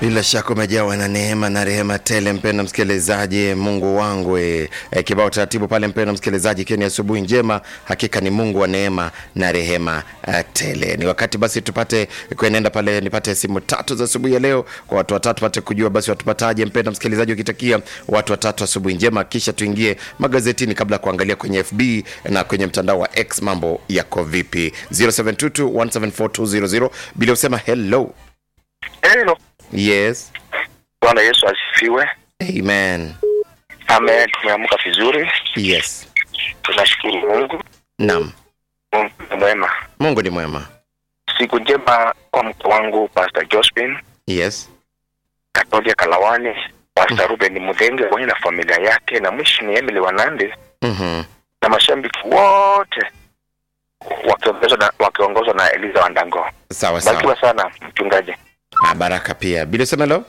Bila shaka umejawa na neema na rehema tele, mpenda msikilizaji. Mungu wangu e, e, kibao taratibu pale, mpenda msikilizaji, ikiwa ni asubuhi njema, hakika ni Mungu wa neema na rehema uh, tele. Ni wakati basi tupate kuenenda pale, nipate simu tatu za asubuhi ya leo kwa watu watatu, pate kujua basi watupataje, mpenda msikilizaji, ukitakia watu watatu asubuhi njema, kisha tuingie magazetini kabla ya kuangalia kwenye FB na kwenye mtandao wa X mambo yako vipi. 0722174200 bila usema hello. Hello. Yes. Bwana Yesu asifiwe. Amen. Amen. Tumeamka vizuri, Yes. tunashukuru Mungu. Naam. Mungu ni mwema. Mungu ni mwema. Siku njema kwa mke wangu Pastor Josephine Yes. Katolia Kalawani, Pastor Ruben Mudenge pamoja na familia yake, na mwisho ni Emily Wanande Mhm. na mashabiki wote wakiongozwa na, wakiongozwa na Eliza Wandango. Sawa sawa. Barikiwa sana mchungaji. Ah, baraka pia. Bila usema hello.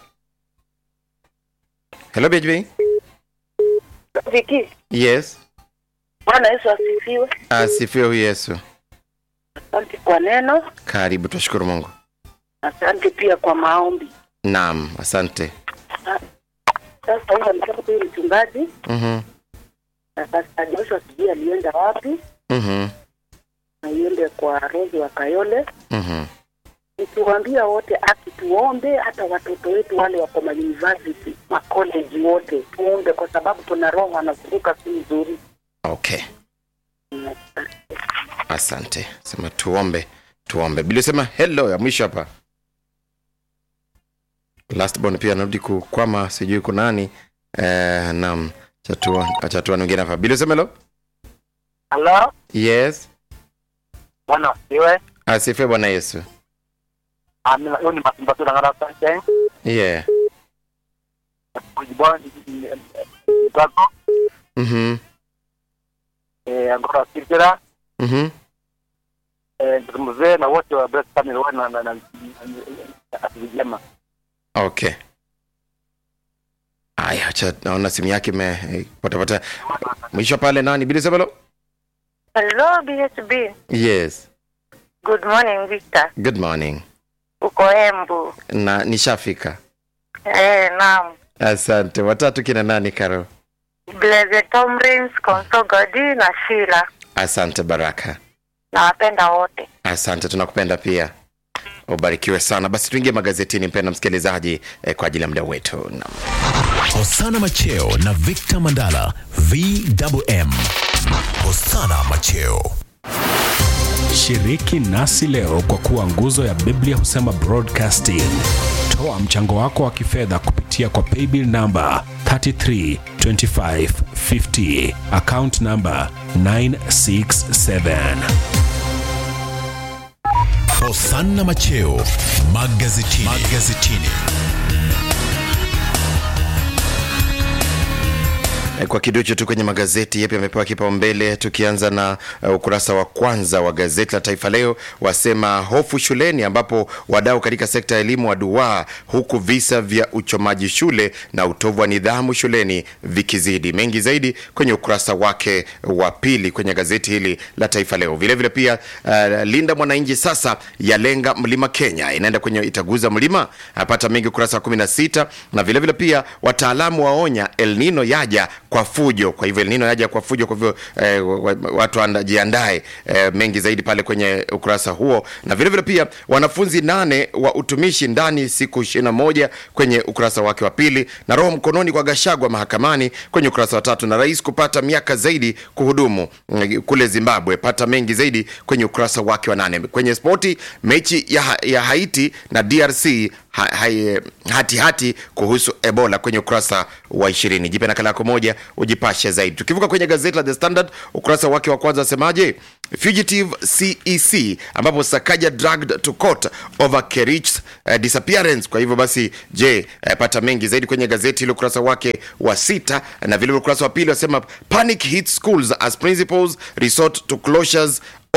Hello BHB. Viki, Yes. Bwana Yesu asifiwe. Asifiwe huyu Yesu. Asante kwa neno, Karibu, tunashukuru Mungu. asante pia kwa maombi. Naam, asante. Sasa huyu ametoka huyu mchungaji Mhm. na sasa Joshua sijui alienda wapi, Mhm. na iende kwa Rozi wa Kayole, Mhm. nikiwaambia wote akituombe, hata watoto wetu wale wako ma university ma college wote tuombe, kwa sababu tuna roho anazunguka si nzuri. Okay. Asante. Sema tuombe, tuombe. Bila usema hello ya mwisho hapa. Last born pia anarudi kukwama, sijui kuna nani. Eh, naam. Chatua, chatua mwingine hapa. Bila usema hello. Hello. Yes. Bwana asifiwe. Asifiwe Bwana Yesu. Amina. Huyu ni Masimba na ngara sasa. Yeah. Kujibwa mtako Mhm. eh ngora sikira Mhm. eh mzee na wote wa Blessed Family wa na na na vijema. Okay. Aya, acha naona simu yake imepotapota. Mwisho pale nani? Bila usema hello. Hello BSB. Yes. Good morning Victor. Good morning. Uko Embu. Na nishafika. Eh, naam. Asante. Watatu kina nani Karo? Blessed Tomrins, Konso Godi na Sheila. Asante Baraka. Nawapenda wote. Asante, tunakupenda pia. Ubarikiwe sana. Basi tuingie magazetini, mpenda msikilizaji, eh, kwa ajili ya muda wetu. Naam. Hosana Macheo na Victor Mandala VMM. Hosana Macheo. Shiriki nasi leo kwa kuwa nguzo ya Biblia husema broadcasting. Toa mchango wako wa kifedha kupitia kwa paybill namba 332550 account namba 967. Hosana Macheo magazetini. magazetini. Eh, Kwa kiduchu tu kwenye magazeti yapi yamepewa kipaumbele, tukianza na uh, ukurasa wa kwanza wa gazeti la Taifa Leo wasema hofu shuleni, ambapo wadau katika sekta ya elimu waduaa, huku visa vya uchomaji shule na utovu wa nidhamu shuleni vikizidi. Mengi zaidi kwenye ukurasa wake wa pili kwenye gazeti hili la Taifa Leo. Vilevile vile pia uh, Linda Mwananchi sasa yalenga mlima Kenya, inaenda kwenye itaguza mlima, apata mengi ukurasa wa 16 na vilevile vile pia wataalamu waonya El Nino yaja kwa fujo. Kwa hivyo El Nino yaja kwa fujo, kwa hivyo eh, wa- wa- watu anda- jiandae. Eh, mengi zaidi pale kwenye ukurasa huo, na vilevile vile pia wanafunzi nane wa utumishi ndani siku 21 kwenye ukurasa wake wa pili, na roho mkononi kwa Gashagwa mahakamani kwenye ukurasa wa tatu, na rais kupata miaka zaidi kuhudumu mm, kule Zimbabwe. Pata mengi zaidi kwenye ukurasa wake wa nane. Kwenye spoti, mechi ya, ya Haiti na DRC ha, hai, hati hati kuhusu Ebola kwenye ukurasa wa ishirini. Jipe nakala yako moja ujipashe zaidi. Tukivuka kwenye gazeti la The Standard ukurasa wake wa kwanza asemaje? Fugitive CEC ambapo Sakaja dragged to court over Kerich's uh, disappearance. Kwa hivyo basi, je, uh, pata mengi zaidi kwenye gazeti ile ukurasa wake wa sita, na vile ukurasa wa pili wasema panic hits schools as principals resort to closures over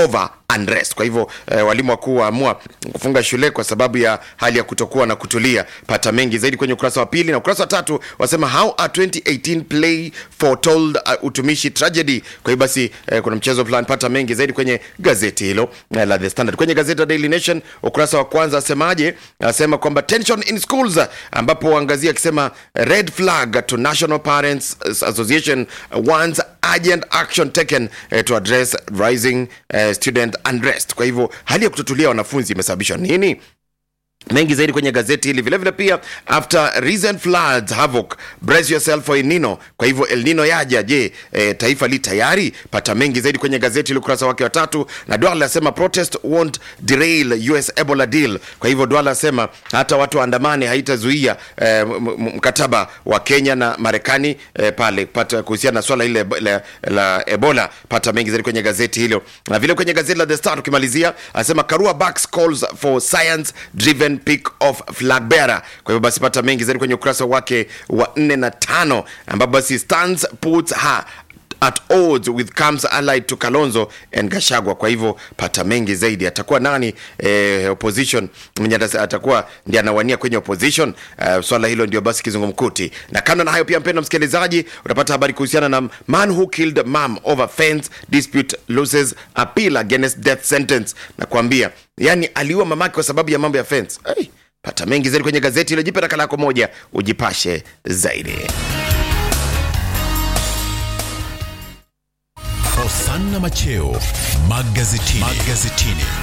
unrest. Kwa hivyo eh, walimu wakuu waamua kufunga shule kwa sababu ya hali ya kutokuwa na kutulia. Pata mengi zaidi kwenye ukurasa wa pili na ukurasa wa tatu wasema how a 2018 play foretold uh, utumishi tragedy. Kwa hiyo basi eh, kuna mchezo fulani. Pata mengi zaidi kwenye gazeti hilo eh, la The Standard. Kwenye gazeti la Daily Nation ukurasa wa kwanza asemaje? Asema kwamba tension in schools, ambapo waangazia akisema red flag to National Parents Association wants urgent action taken eh, to address rising eh, student unrest. Kwa hivyo hali ya kutotulia wanafunzi imesababishwa nini? mengi zaidi kwenye gazeti hili vilevile pia after recent floods havoc brace yourself for El Nino kwa hivyo El Nino yaja je e, taifa li tayari pata mengi zaidi kwenye gazeti hili ukurasa wake wa tatu na Duale asema protest won't derail US Ebola deal kwa hivyo Duale asema hata watu waandamane haitazuia e, mkataba wa Kenya na Marekani e, pale pata kuhusiana na swala ile la, la Ebola pata mengi zaidi kwenye gazeti hilo na vile kwenye gazeti la The Star tukimalizia asema Karua backs calls for science driven pick of flag bearer. Kwa hivyo basi pata mengi zaidi kwenye ukurasa wake wa nne na tano ambapo basi stands puts her at odds with camps allied to Kalonzo and Gashagwa. Kwa hivyo pata mengi zaidi, atakuwa nani eh, opposition mwenye atasa- atakuwa ndiye anawania kwenye opposition. Uh, swala hilo ndio basi kizungumkuti. Na kando na hayo, pia mpendwa msikilizaji, utapata habari kuhusiana na man who killed mom over fence dispute loses appeal against death sentence. Na kuambia yani aliua mamake kwa sababu ya mambo ya fence. Hey, pata mengi zaidi kwenye gazeti hilo. Jipe nakala yako moja ujipashe zaidi. Hosanna Macheo magazetini. magazetini.